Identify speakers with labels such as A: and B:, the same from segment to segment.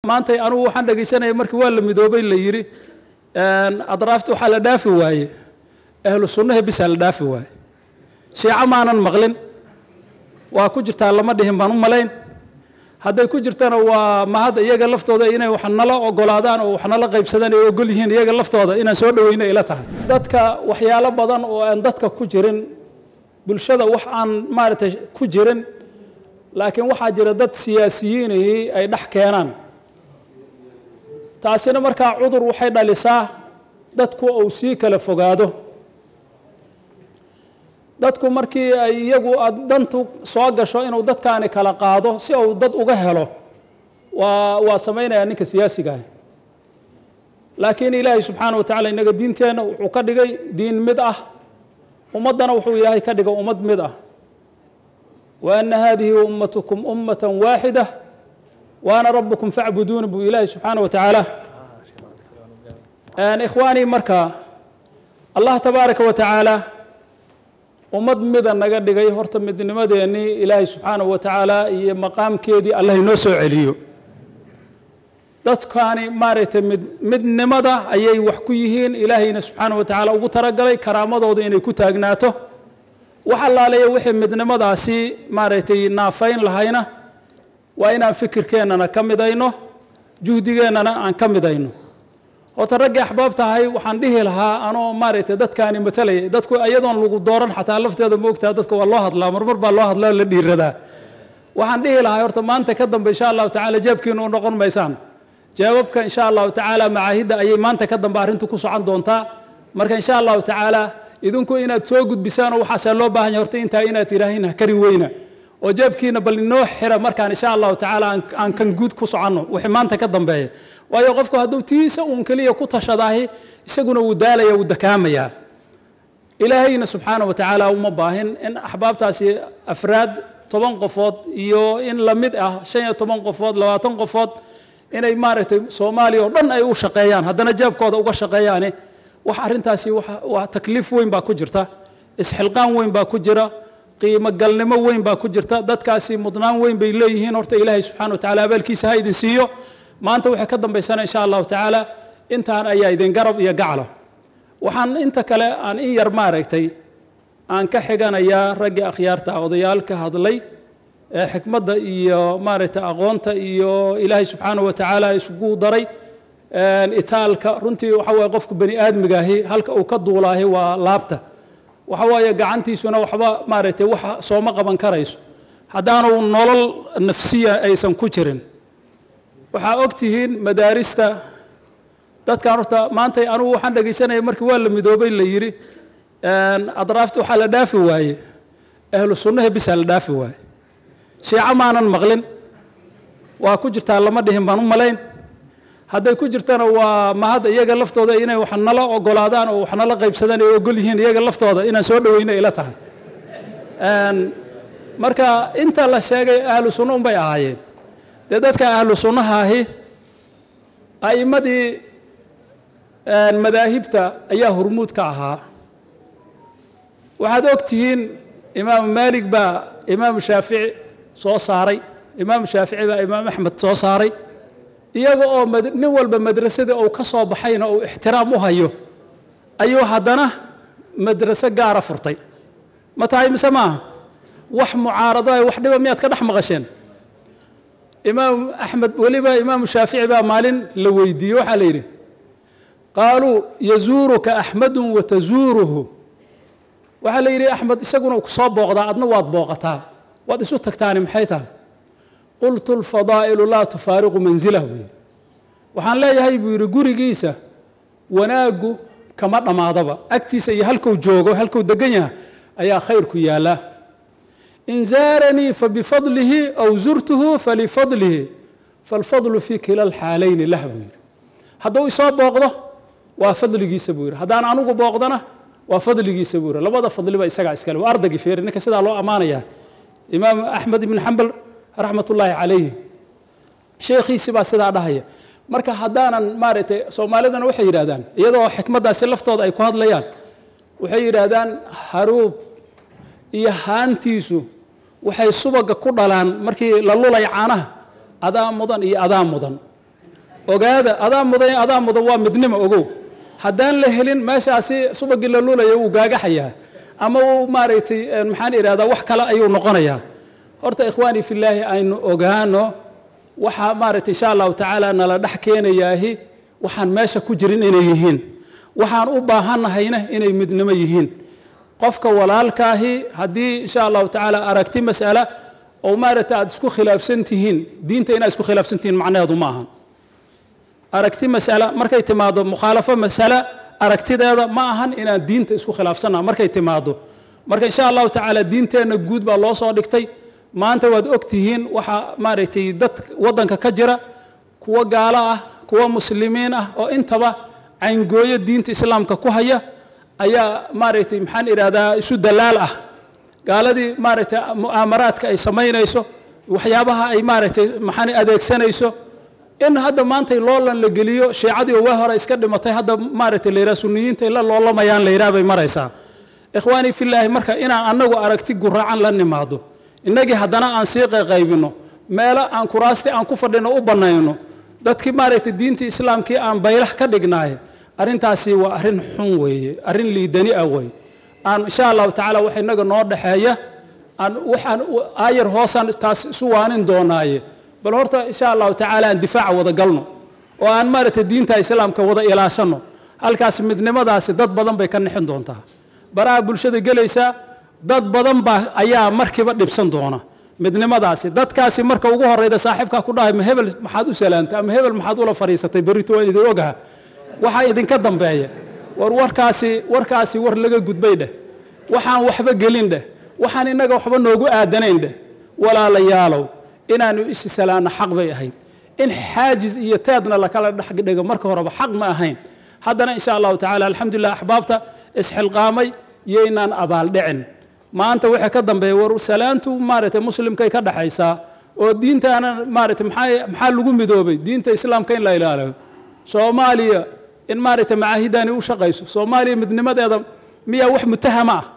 A: maanta anugu waxaan dhegaysanaya markii waa la midoobay la yidhi adraafta waxaa la dhaafi waaye ahlu sunnaha bisaa la dhaafi waaye shiico maanan maqlin waa ku jirtaa lama dhihin baan u malayn hadday ku jirtana waa mahad iyaga laftooda inay wax nala ogolaadaan oo wax nala qaybsadaan ay ogol yihiin iyaga laftooda inaan soo dhaweyna ila tahay dadka waxyaalo badan oo aan dadka ku jirin bulshada wax aan maaragtay ku jirin laakiin waxaa jira dad siyaasiyiinihii ay dhex keenaan taasina markaa cudur waxay dhalisaa dadku uu sii kala fogaado dadku markii ay iyagu dantu soo gasho inuu dadkaani kala qaado si uu dad uga helo waa waa samaynayaa ninka siyaasigaah laakiin ilaahay subxaana wa tacala innaga diinteenna wuxuu ka dhigay diin mid ah ummaddana wuxuu ilaahay ka dhigay ummad mid ah wa anna haadihi ummatukum ummatan waaxida wa ana rabbukum facbuduuni buu ilaahay subxaana wa tacaala ikhwaanii marka allah tabaaraka wa tacaala ummad mida naga dhigay horta midnimadeennii ilaahay subxaanahu wa tacaala iyo maqaamkeedii allah inoo soo celiyo dadkaani maaragtay mid midnimada ayay wax ku yihiin ilaahayna subxaanahu wa tacaala ugu talagalay karaamadooda inay ku taagnaato wax allaaleeya wixii midnimadaasi maaragtay naafayn lahayna waa inaan fikirkeennana ka midayno juhdigeennana aan ka midayno horta raggii axbaab tahay waxaan dhihi lahaa anoo maaragtay dadkaani matalaya dadku iyadoon lagu dooran xataa lafteeda moogtaa dadka waa loo hadlaa marmar baa loo hadlaa la dhiiradaa waxaan dhihi lahaa horta maanta ka dambe insha allahu tacala jaabkiina u noqon maysaan jawaabka insha allahu tacaala macaahidda ayay maanta ka dambe arrintu ku socon doontaa marka insha allahu tacaala idinku inaad soo gudbisaan oo waxaasaa loo baahan yahay horta intaa inaad tidhaahin ha kari weyna oo jaabkiina bal inoo xira markaan insha allahu tacaala aan kan guud ku soconno wixii maanta ka dambeeya waayo qofku hadduu tiisa uun keliya ku tashadaahi isaguna wuu daalaya wuu dakaamayaa ilaahayna subxaana wa tacaala uma baahin in axbaabtaasi afraad toban qofood iyo in la mid ah shan iyo toban qofood labaatan qofood inay maaragtay soomaaliya oo dhan ay u shaqeeyaan haddana jaabkooda uga shaqeeyaane wax arrintaasi waa takliif weyn baa ku jirta isxilqaan weyn baa ku jira qiimo galnimo weyn baa ku jirta dadkaasi mudnaan weyn bay leeyihiin horta ilaahay subxana wa tacala abaalkiisa ha idin siiyo maanta waxay ka dambaysana insha allahu tacaala intaan ayaa idin garab iyo gaclo waxaan inta kale aan in yar maaragtay aan ka xiganayaa raggii akhyaarta odayaal ka hadlay ee xikmadda iyo maaragtay aqoonta iyo ilaahay subxaana wa tacaala isugu daray itaalka runtii waxa waye qofku bani aadmigaahi halka uu ka duulaahi waa laabta waxa waaye gacantiisuna waxba maaragtay wax sooma qaban karayso haddaanu nolol nafsiya aysan ku jirin waxaa og tihiin madaarista dadkan horta maanta anugu waxaan dhegaysanaya markii waa la midoobay la yidhi adraafta waxaa la dhaafi waaye ahlu sunnaha bisaa la dhaafi waaye shiico maanan maqlin waa ku jirtaa lama dhihin baan u malayn hadday ku jirtana waa mahad iyaga laftooda inay wax nala ogolaadaan oo wax nala qaybsadaan ay ogol yihiin iyaga laftooda inaan soo dhaweyna ila tahay marka inta la sheegay ahlu sunna unbay ahaayeen dee dadka ahlu sunnaha ahi a'immadii madaahibta ayaa hormuud ka ahaa waxaad og tihiin imaamu maalig baa imaamu shaafici soo saaray imaamu shaafici baa imaam axmed soo saaray iyaga oo nin walba madrasadii uu ka soo baxayna uu ixtiraam u hayo ayuu haddana madraso gaara furtay ma tahay mise maaha wax mucaarado wax dhiba miyaad ka dhex maqasheen imaam axmed weliba imaamu shaafici baa maalin la weydiiyey waxaa la yidhi qaaluu yazuuruka axmedun watazuuruhu waxaa la yidhi axmed isaguna ku soo booqdaa adna waad booqataa waad isu tagtaani maxay tahay qultu lfadaa'ilu laa tufaariqu manzilah buu yidhi waxaan leeyahay buu yidhi gurigiisa wanaaggu kama dhammaadaba agtiisa iyo halkuu joogo halkuu degan yahay ayaa khayrku yaallaa in zaaranii fabifadlihi aw zurtuhu falifadlihi falfadlu fii kila alxaalayni lah buu yidhi hadduu isoo booqdo waa fadligiisa buu yidhi haddaan anugu booqdona waa fadligiisa buu yidhi labada fadliba isagaa iskale waa ardagii feeri ninka sidaa loo ammaanayaa imaam axmed ibn xambal raxmat ullaahi calayhi sheekhiisi baa sidaa dhahaya marka haddaanan maaragtay soomaalidana waxay yidhahdaan iyadoo xikmaddaasi laftooda ay ku hadlayaan waxay yidhaahdaan haruub iyo haantiisu waxay subaga ku dhalaan markii la lulay caanaha adaa mudan iyo adaa mudan ogaada adaa mudan adaa mudan waa midnimo ogow haddaan la helin meeshaasi subagii la lulaya wuu gaagaxayaa ama uu maaragtay maxaan idhahdaa wax kale ayuu noqonayaa horta ikhwaanii fillaahi aynu ogaano waxaa maaragtay insha allahu tacaala nala dhex keenayaahi waxaan meesha ku jirin inay yihiin waxaan u baahannahayna inay midnimo yihiin qofka walaalkaahi haddii insha allahu tacaala aragti mas'ala oo maaragtay aad isku khilaafsan tihiin diinta inaad isku khilaafsan tihiin macnaheedu ma ahan aragti mas'ala markay timaado mukhaalafo mas'ala aragtideeda ma ahan inaan diinta isku khilaafsannaha markay timaado marka insha allahu tacaala diinteenna guud baa loo soo dhigtay maanta waad og tihiin waxaa maaragtay dad waddanka ka jira kuwo gaalo ah kuwo muslimiin ah oo intaba cayngooyo diinta islaamka ku haya ayaa maaragtay maxaan idhahdaa isu dalaal ah gaaladii maaragtay mu'aamaraadka ay samaynayso waxyaabaha ay maaragtay maxaan adeegsanayso in hadda maanta loolan la geliyo shiicadii oo waa hore iska dhimatay hadda maaragtay la yidhaha sunniyiinta la loolamayaan la yidhaha bay maraysaa ikhwaanii fillaahi marka inaan annagu aragti guraacan la nimaado innagii haddana aan sii qayqaybinno meelo aan kuraasti aan ku fadhino u bannayno dadkii maaragtay diintii islaamkii aan baylax ka dhignaay arrintaasi waa arrin xun weeye arrin liidani ah weeye aan insha allahu tacaala wax innaga noo dhexeeya aan waxaan aayar hoosaan taas isu waanin doonaaye bal horta insha allahu tacaala aan difaaca wada galno oo aan maaragtay diinta islaamka wada ilaashanno halkaas midnimadaasi dad badan bay ka nixin doontaa baraha bulshada gelaysaa dad badan baa ayaa markiiba dhibsan doona midnimadaasi dadkaasi marka ugu horeyda saaxiibkaa ku dhahay ma hebel maxaad u salaantay ama hebel maxaad ula fadhiisatay berrito waan idin ogaha waxaa idinka dambeeya war warkaasi warkaasi war laga gudbay dheh waxaan waxba gelin dheh waxaan innaga waxba noogu aadanayn dheh walaalayaalow inaanu isi salaanno xaq bay ahayd in xaajiz iyo teedna lakala dhexdhigo marka horeba xaq ma ahayn haddana insha allahu tacala alxamdulilah axbaabta isxilqaamay yaynaan abaaldhicin maanta wixii ka dambeeya war salaantu maaragtay muslimkay ka dhaxaysaa oo diintaana maaragtay maxaa maxaa lagu midoobay diinta islaamka in la ilaaliyo soomaaliya in maaragtay macaahidani u shaqayso soomaaliya midnimadeeda miyaa wax mutahama ah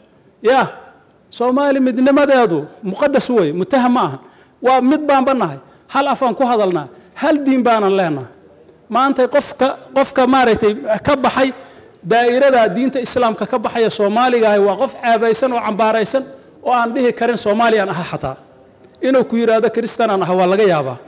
A: ya soomaaliya midnimadeedu muqadas wey mutaham ma ahan waa mid baanba nahay hal afaan ku hadalnaa hal diin baanan leenahay maanta qofka qofka maaragtay ka baxay daa'irada diinta islaamka ka baxaya soomaaligaahi waa qof caabaysan oo cambaaraysan oo aan dhihi karin soomaaliyaan aha xataa inuu ku yidhaahdo kristanaan aha waa laga yaabaa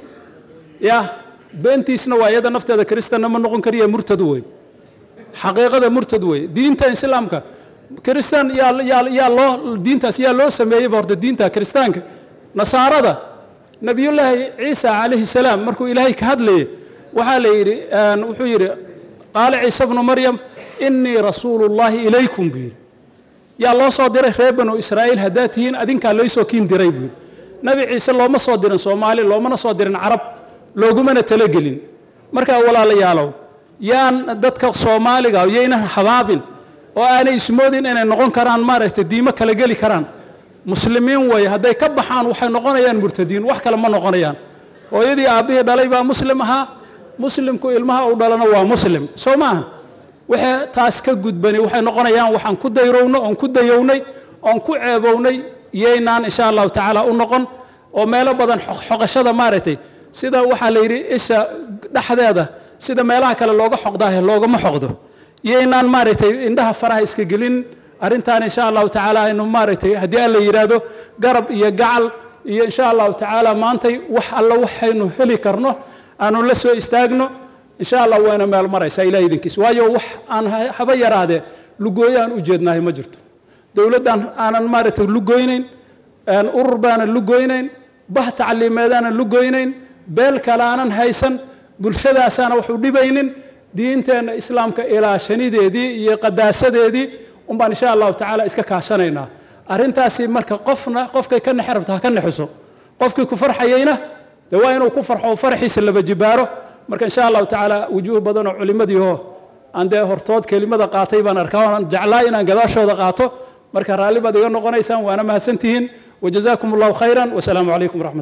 A: ya beentiisna waa iyada nafteeda kristanna ma noqon kariya murtad wey xaqiiqada murtad wey diinta islaamka kristan yaa yaa yaa loo diintaas yaa loo sameeyeyba horta diinta kristaanka nasaarada nabiyullaahi ciisa calayhi salaam markuu ilaahay ka hadlayay waxaa la yidhi wuxuu yidhi qaala ciise bnu maryam innii rasuulullaahi ilaykum buu yidhi yaa loo soo diray reer banu israa'iil haddaad tihiin adinkaa laysoo kiin diray buu yidhi nabi ciise looma soo dirin soomaali loomana soo dirin carab loogumana talagelin markaa walaalayaalow yaan dadka soomaaliga yaynan habaabin oo aanay ismoodin inay noqon karaan maaragtay diimo kala geli karaan muslimiin weeye hadday ka baxaan waxay noqonayaan murtadiin wax kale ma noqonayaan hooyadii aabbihii dhalay baa muslim ahaa muslimku ilmaha u dhalana waa muslim soo maaha waxay taas ka gudbani waxay noqonayaan waxaan ku dayrowno oon ku dayownay oon ku ceebownay yaynaan insha allahu tacaala u noqon oo meelo badan xoqashada maaragtay sida waxaa la yidhi isha dhexdeeda sida meelaha kale looga xoqdaahe loogama xoqdo yaynaan maaragtay indhaha faraha iska gelin arrintaan insha allahu tacaala aynu maaragtay haddii alla yidhaahdo garab iyo gacal iyo insha allahu tacaala maantay wax alla waxaynu heli karno aanu la soo istaagno insha allah wayna meel maraysaa ilaah idinkiis waayo wax aan haba yaraadee lugooyo aan u jeednahay ma jirto dowladdan aanan maaragtay lugoynayn urur baanan lugoynayn bah tacliimeedaanan lugoynayn beel kale aanan haysan bulshadaasaana wax u dhibaynin diinteenna islaamka ilaashanideedii iyo qadaasadeedii unbaan insha allahu tacaala iska kaashanaynaa arrintaasi marka qofna qofkay ka nexe rabta ha ka nexiso qofkii ku farxayeyna dee waa inuu ku farxo oo farxiisa laba jibaaro marka insha allahu tacaala wujuuh badan oo culimmadiioo aan dee hortood kelimada qaatay baan arkaa oonaan jeclaa inaan gadaashooda qaato marka raalli baad iga noqonaysaan waana mahadsantihiin wajazaakum allahu khayran wasalaamu calaykum waraxmat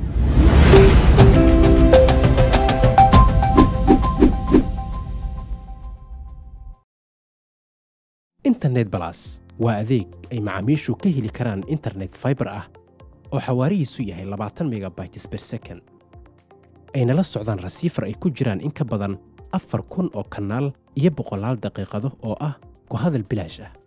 B: internet balas waa adeeg ay macaamiishu ka heli karaan internet fiber ah oo xawaarihiisu yahay labaatan megabytes per second ayna la socdaan rasiifar ay ku jiraan in ka badan afar kun oo kanaal iyo boqolaal daqiiqado oo ah ku hadal bilaash ah